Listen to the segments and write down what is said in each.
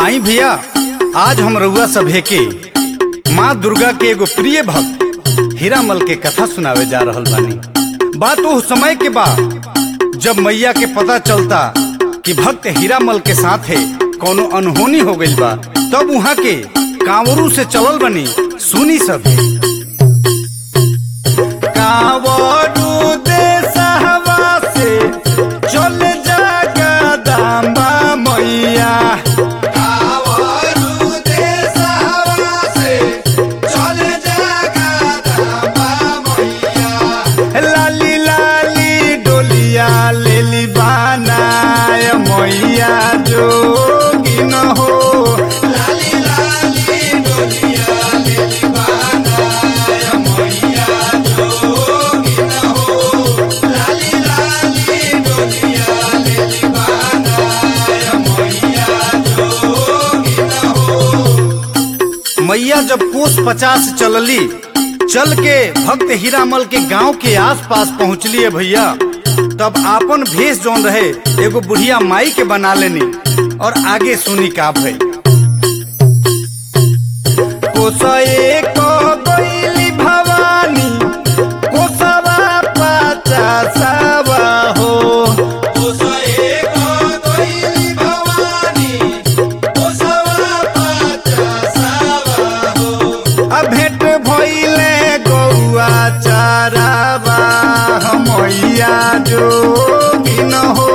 आई भैया आज हम रउआ सभे के माँ दुर्गा के एगो प्रिय भक्त हीरामल के कथा सुनावे जा रहल बानी बात वो समय के बा जब मैया के पता चलता कि भक्त हीरामल के साथ है कोनो अनहोनी हो गइल बा तब वहाँ के कांवरू से चलल बनी सुनी सभे कांवरू देशहवा से चल जागा दामा मैया लाली लाली डोलिया लेली बनाय मैया जोगी न हो मैया जब कोस पचास चलली चल के भक्त हीरामल के गांव के आसपास पहुंचली है भैया तब आपन भेष जौन रहे एगो बुढ़िया माई के बना लेनी और आगे सुनी का भई कोसए को गइली भवानी कोसवा पचासवा हो आ भेंट भइले गौआ चारावा मैया जोगी न हो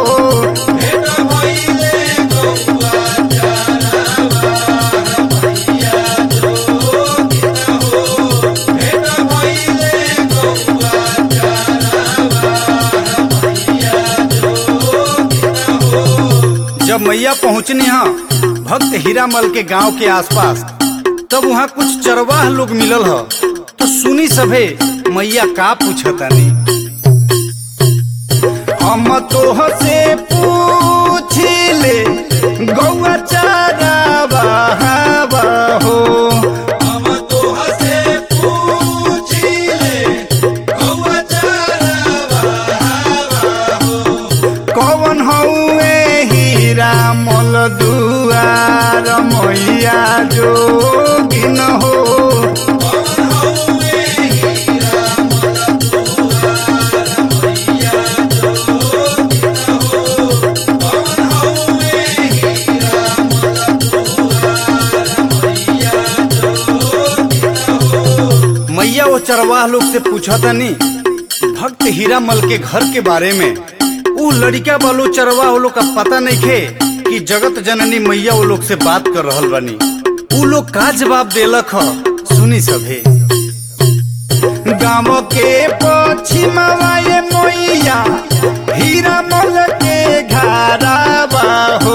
जब मैया पहुंचनी हा भक्त हीरामल के गांव के आसपास तब वहाँ कुछ चरवाह लोग मिलल ह तो सुनी सभे मैया का पूछतानी हम तोह से पूछिले गौआ चारावा हवा हो कौन हौए हीरा मल दुआर मैया जोगी न हो मैया वो चरवाह लोग से पूछा तनी भक्त हीरामल के घर के बारे में ऊ लड़का वालो चरवाह वो लोग का पता नहीं खे कि जगत जननी मैया वो लोग से बात कर रहल बानी ऊ लोग का जवाब देलक ह सुनी सभे गाँव के पश्चिमवा ये मैया हीरामल के घरावा हो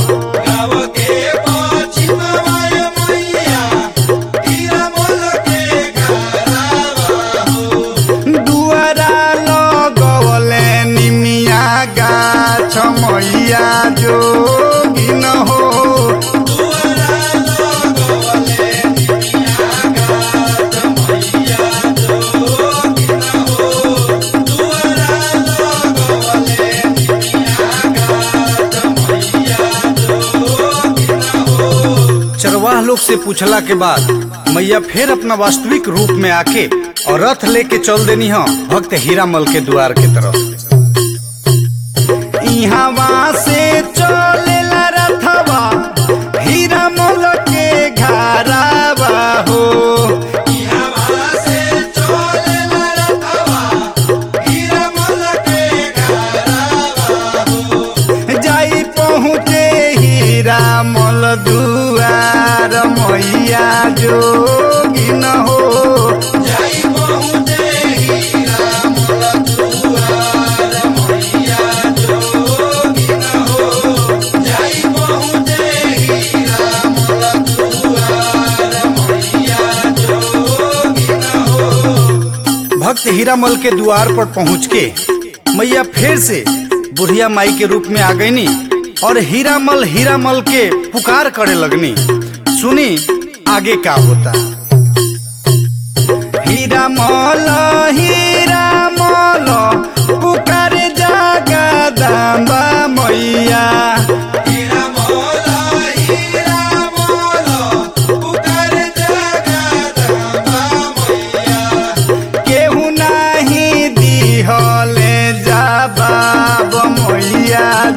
दुआरा लगवले निमिया गाछ मैया जोगी न हो चरवाह लोग से पूछला के बाद मैया फिर अपना वास्तविक रूप में आके और रथ लेके चल देनी ह भक्त हीरामल के द्वार के तरफ इहवा से चलेला रथवा हीरामल के घरावा हो जाई पहुँचे हीरामल दुआर मैया जोगी न हो भक्त हीरामल के द्वार पर पहुंच के मैया फिर से बुढ़िया माई के रूप में आ गईनी और हीरामल हीरामल के पुकार करे लगनी सुनी आगे का होता हीरामल हीरामल पुकार जागा दाम्बा मैया हीरा मोला हीरा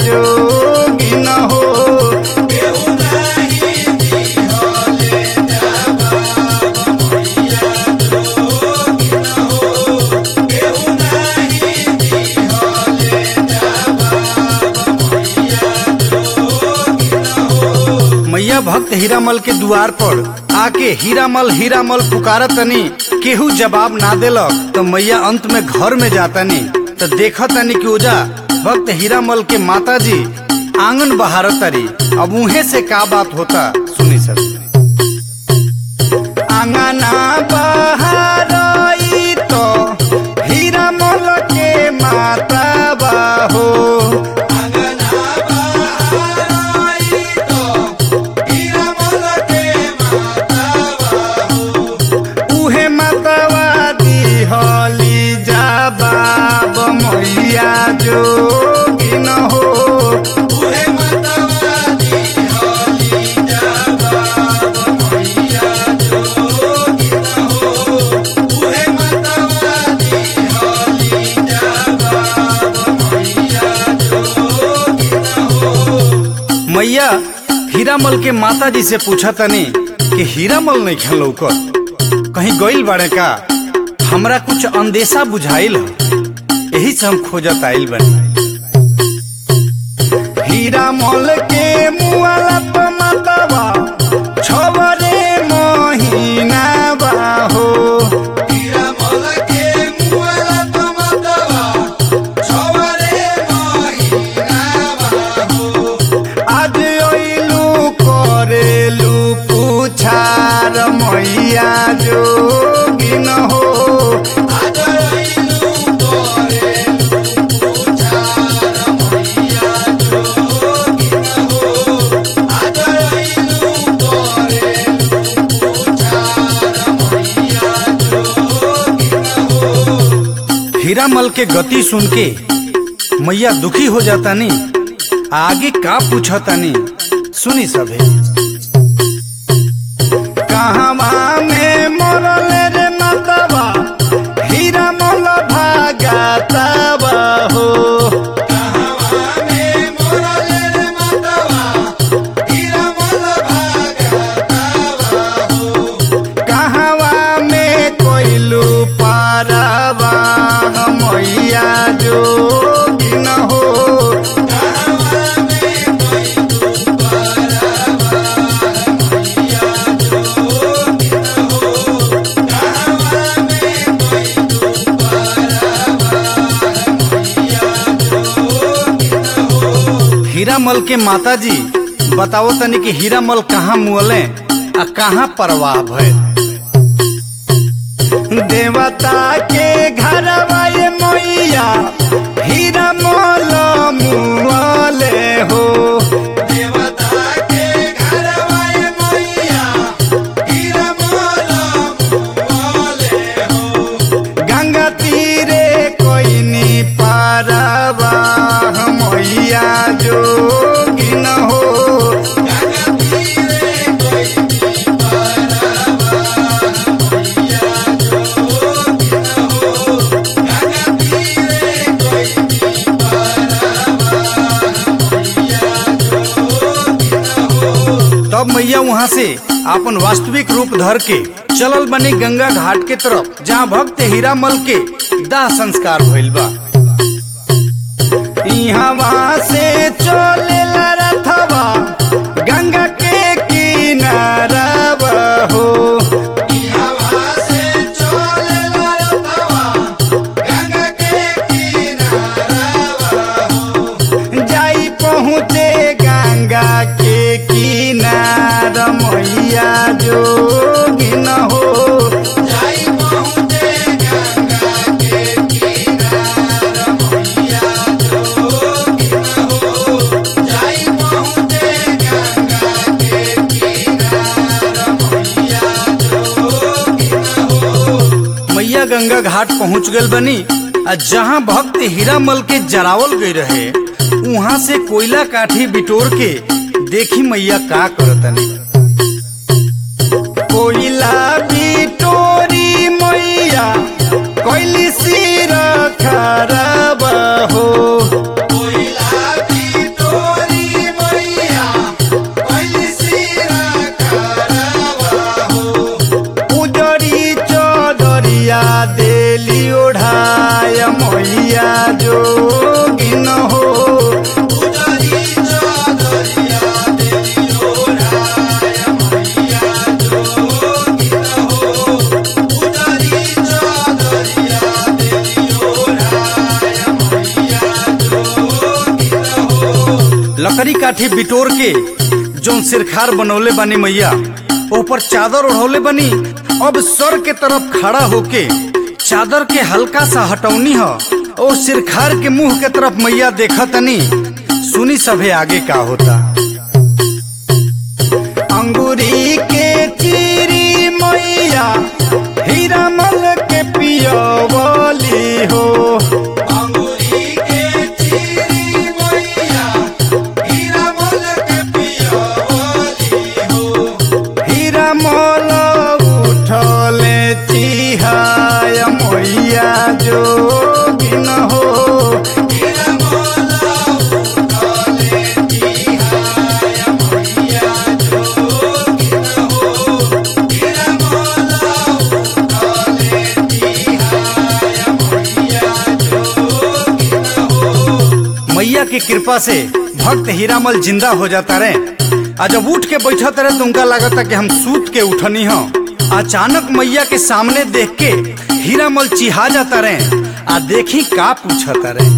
जोगी न हो मैया भक्त हीरामल के द्वार पर आके हीरामल हीरामल पुकारत तनी केहू जवाब ना देलक तो मैया अंत में घर में जातनी तो देखत तनी कि ओजा भक्त हीरामल के माता जी आंगन बहारत तारी अब उहे से का बात होता सुनी सर आंगना बहारई तो हीरामल के माता बाहो उहे मतवा दिहली जवाब मैया जोगी न हो मैया हीरामल के माता जी से पूछा तनी कि हीरामल नहीं खेल लौकत कहीं गइल बाड़े का हमरा कुछ अंदेशा बुझाइल ह। यही से हम खोजत आइल बनी हीरामल के मुआला प मतवा छवरे महीना बाहो आज अइलू करेलू पुछार मैया जोगी न हो हीरामल के गति सुन के मैया दुखी हो जाता नी आगे का पूछता नी सुनी सभे कहवा में मरल रे मतवा हीरामल भागतवा हो कहवा में कोइलू पारवा मैया जोगी न हो हीरामल के माता जी बताओ तनी कि हीरामल कहाँ मुअले आ कहाँ परवाह भय देवता के घरवा ये मैया हीरामल मुअले हो गंगा तीरे कोइनी पारवा मैया जोगी न हो तब मैया वहाँ से अपन वास्तविक रूप धर के चलल बनी गंगा घाट के तरफ जहाँ भक्त हीरामल के दाह संस्कार भइल बा यहाँ से चले रथवा गंगा के किनारा हो जाई पहुँचे गंगा के किनारा मैया जोगी न हो मैया गंगा घाट पहुंच गल बनी आ जहाँ भक्त हीरामल के जरावल गई रहे वहाँ से कोयला काठी बिटोर के देखी मैया का करतनी कोयला बिटोरी मैया कोयली सिर खराब हो कोयला साड़ी काठी बिटोर के जौन सिरखार बनौले बानी मैया ऊपर चादर ओढ़ौले बनी अब सर के तरफ खड़ा होके चादर के हल्का सा हटौनी ह और सिरखार के मुंह के तरफ मैया देखा तनी सुनी सभे आगे का होता अंगूरी के चीरी मैया हीरा मल के पियवली हो अंगूरी के चीरी मैया हीरा मल के पियवली हो हीरा मल उठले चिहाय मैया जोगिन हो हीरा मल उठले चिहाय मैया जोगिन हो हीरा मल उठले चिहाय मैया जोगिन हो मैया की कृपा से भक्त हीरामल जिंदा हो जाता रहे आ जब उठ के बैठत रहे तो उनका लागता कि हम सूत के उठनी हो अचानक मैया के सामने देख के हीरामल चिहा जाता रहे आ देखी का पूछता रहे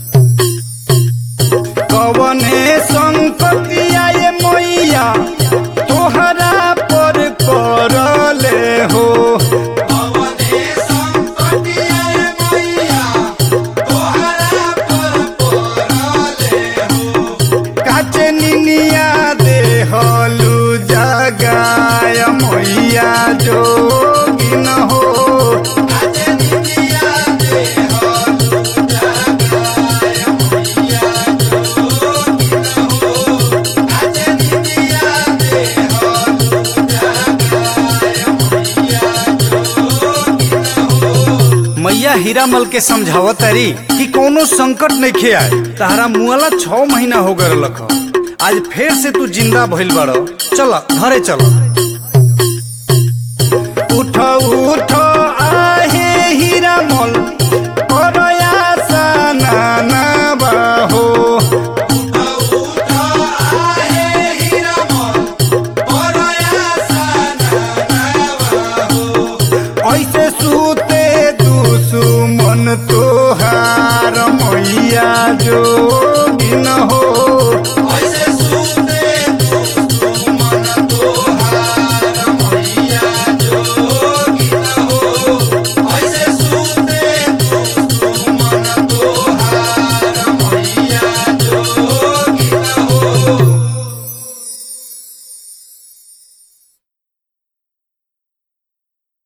कवने संकटिया ये मैया तोहरा पर करले हो कवने संकटिया ये मैया तोहरा पर करले हो काचे निनिया देहलु जगाय मैया जोगिन हो काचे निनिया देहलु जगाय मैया जोगिन हो काचे निनिया देहलु जगाय मैया जोगिन हो मैया हीरामल के समझावत तारी कि कोनो संकट नहीं खे आए तहरा मुआला छह महीना हो गए लख आज फिर से तू जिंदा भइल बड़ चल घरे चल उठ उठ आहे हीरामल